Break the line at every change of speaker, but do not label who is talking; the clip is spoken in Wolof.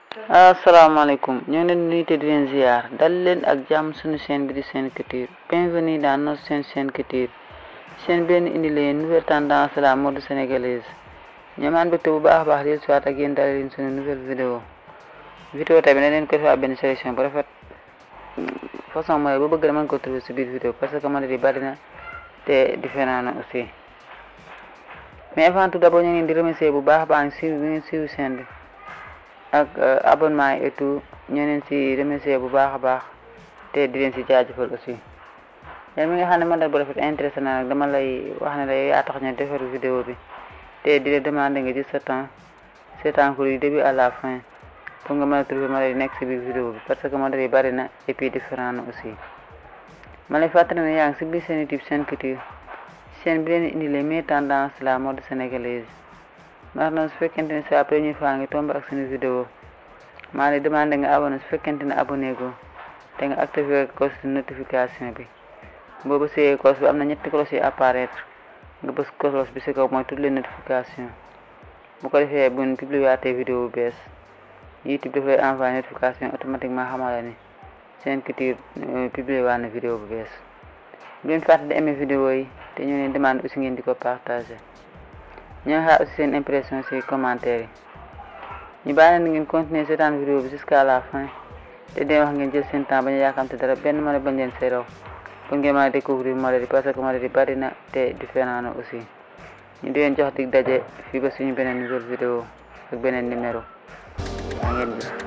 asalaamaaleykum ñoo ngi leen di nuyu te di leen ziar dal leen ak jàmm suñu chaîne bi di Sen Culture bienvenue dans notre chaîne Sen Culture chaîne benn indi leen nouvelle tendance la mode sénégalaise ñoo maan mbégte bu baax a baax di soit ak yéen dal leen suñu nouvelle vidéo vidéo tamit ne leen ko defaa benn sélection bu rafet façon mooy bu bëgg da mën ko trouver si biir vidéo parce que modèle yi bari na te différent na aussi mais avant tout d'abord ñu ngi leen di remercier bu baax a baax si bi ngeen suivi chaîne bi ak abonnement yi et tout ñoo leen si remercier bu baax a baax te di leen si jaajëfal aussi yéen mi nga xam ne modèle bu rafet intéressé na nag dama lay wax ne la yow yaa tax ñu defar vidéo bi te di la demander nga jël sa temps seetaan ko du début à la fin pour nga mën a trouver modèle yi nekk si biir vidéo bi parce que modèle yi bari na et puis différent na aussi ma lay fàttali ne yaa ngi si biir seen YouTube Sen Culture chaîne bi leen indi les meilleures tendances la mode sénégalaise ndax nag su fekkente ne c'est la première fois nga tombe ak suñu vidéo maa ngi demandé nga abonné su fekkente ne abonné go te nga activé cloche de notification bi boo bësee cloche bi am na ñetti cloche yi apparaître nga bës cloche bi si kaw mooy toutes les notifications bu ko defee bu ñu publié waatee vidéo bu bees YouTube daf lay envoyé notification automatiquement xamala ni Sen Culture publié waat na vidéo bu bees bu leen fàtte di aimé vidéo yi te ñu leen demande aussi ngeen di ko partagé ñoo xaar aussi seen impression ci commentaire yi ñu bàyyi leen ngeen continuer seetaan vidéo bi jusqu'à la fin te dee wax ngeen jël seen temps bañ a yàkkamte dara benn modèle bañ leen see raw pour ngeen mën a découvrir modèle yi parce que modèle yi bari na te différent na aussi ñu di leen jox dig daje fii ba suñu beneen nouvelle vidéo ak beneen numéro maa ngeen gis